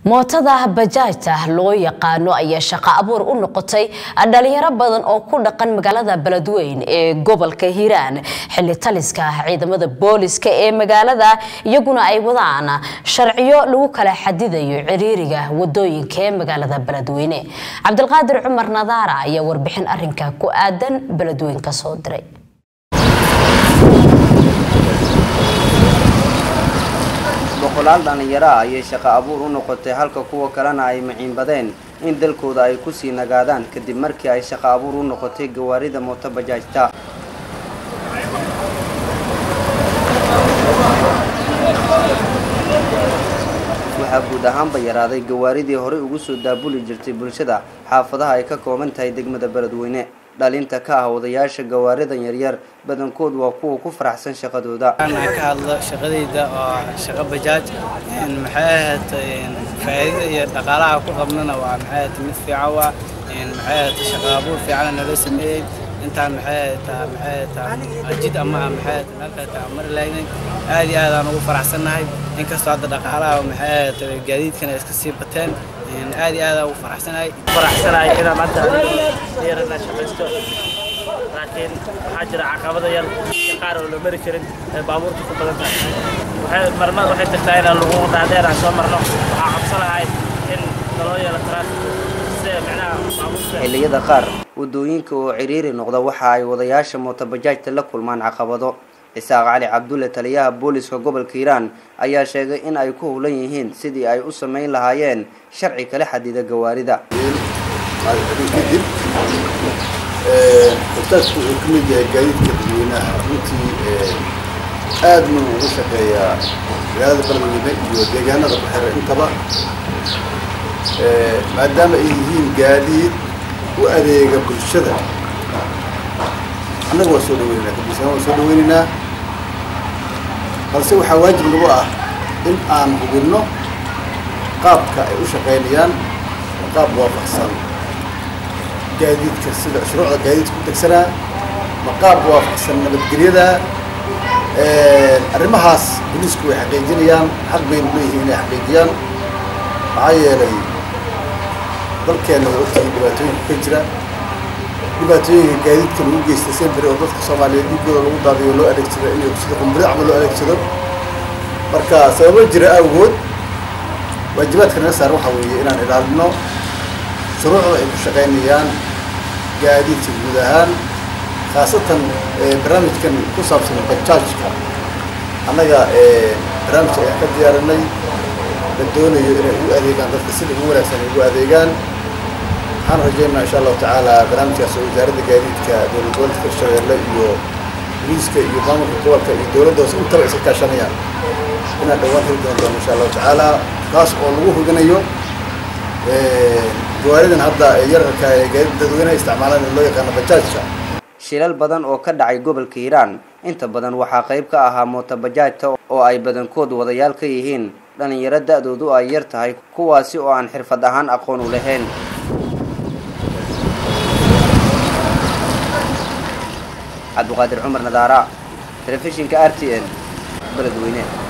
mootada bajaajta loo yaqaano ayaa shaqo abuur u noqotay dhalinyaro badan oo ku dhaqan magaalada beledweyn ee gobolka hiiraan xilli taliska ciidamada booliska ee magaalada iyaguna ay wadaan sharciyo lagu kala xadidayo ciriiriga wadooyinka ee magaalada beledweyne cabdilqaadir cumar nadaara ayaa warbixin arinka ku aadan beledweyn ka soo diray boqolaal dhallinyaro ah ayay shaqo abuur u noqotay halka kuwa kalena ay maciinbadeen in dalkooda ay ku sii nagaadaan kadib markii ay shaqo abuur u noqotay gawaarida mooto bajaajta waxaa guud ahaanba yaraaday gawaaridii horey ugu soo daabuli jirtay bulshada xaafadaha ay ka kooban tahay degmada beledweyne dhalinta ka ah wadayaasha gawaaridan yaryar badankood waa kuwa ku faraxsan shaqadooda ka hadlo shaqadayda oo shaqo bajaaj maxay ahayd faa'iidada iyo dhaqaalaha ku qabnana waa maxay ahayd mid fiican waa maxay ahayd shaqo abuur fiican nala sameeyey intaan maxay taa maxay taa ajid ama maxay meel kale taa mar lahayn aad iyo aad aan ugu faraxsannahay inkastoo hadda dhaqaalaha maxay ahayd gaadiidkana iska sii bateen aad iyo aad aan ugu faraxsanahay faraxsanahay inaan hadda yarana shaqaysto laakiin waxaa jira caqabada yar qaar oo la mari karin ee baabuurta ku badan tahay waxay marmada waxay tagtaa inaan lagu dhaadheer aan soo marno waxaa cabsanahay in naloo yeelo taraafik sida micnaha baabuurta xilliyada qaar wadooyinka oo ciriiri noqda waxa ay wadayaasha mootobajaajta la kulmaan caqabado isaaq cali cabdulle taliyaha booliska gobolka hiiraan ayaa sheegay in ay ku howlan yihiin sidii ay u samayn lahaayeen sharci kala xadida gawaarida kadib hortaasku wuxuu ka mid yahay gaadiidka dadweynaha runtii aad buu uga shaqeeyaa magaalada beledweyne iyo deegaanada ku xiran intaba maadaama ay yihiin gaadiid u adeega bulshada annaga waa soo dhaweynaynaa kabisana waa soo dhaweynaynaa balse waxaa waajib nagu ah in aan hubinno qaabka ay u shaqaynayaan qaab waafaqsan gaadiidka sida shuruucda gaadiidka u degsanaa ma qaab waafaqsan nabadgelyada arrimahaas booliisku way xaqiijinayaan xaq baynu leeyihiin inay xaqiijiyaan maxaa yeelay dalkeenna way ogtahay dhibaatooyinka ka jira dhibaatooyinka gaadiidka lagu geysta semberi oo dadka soomaaliyeed dhiigooda lagu daadiyo loo adeegsado iyo sida qumburi camal loo adeegsado marka sababo jira awgood waajibaadka naga saaran waxaa weeye inaan ilaalino shuruucda ay ku shaqaynayaan gaadiidka guud ahaan khaasatan barnaamijkan ku saabsan bajaajka annaga barnaamijka ayaan ka diyaarinay la doonayo inay ugu adeegaan dadka sida ugu wanaagsan ay ugu adeegaan waxaan rajaynaa insha allahu tacaala barnaamijkaas oo wasaaradda gaadiidka dowlad gobolka hirshabeelle iyo boliiska iyo maamulka gobolka iyo dowladda hoose intaba iska kaashanayaan inaan dhawaan heli doon doono insha allahu tacaala kaas oo lagu hubinayo gawaaridan hadda yararka ee gaadiid dadweynaha isticmaalaan ee loo yaqaano bajaajka shilal badan oo ka dhacay gobolka hiiraan inta badan waxaa qayb ka ahaa mootobajaajta oo ay badankood wadayaal ka yihiin dhallinyaro da-doodu ay yar tahay kuwaasi oo aan xirfad ahaan aqoon u lahayn cabdiqaadir cumar nadaara telefishinka r t n beledweyne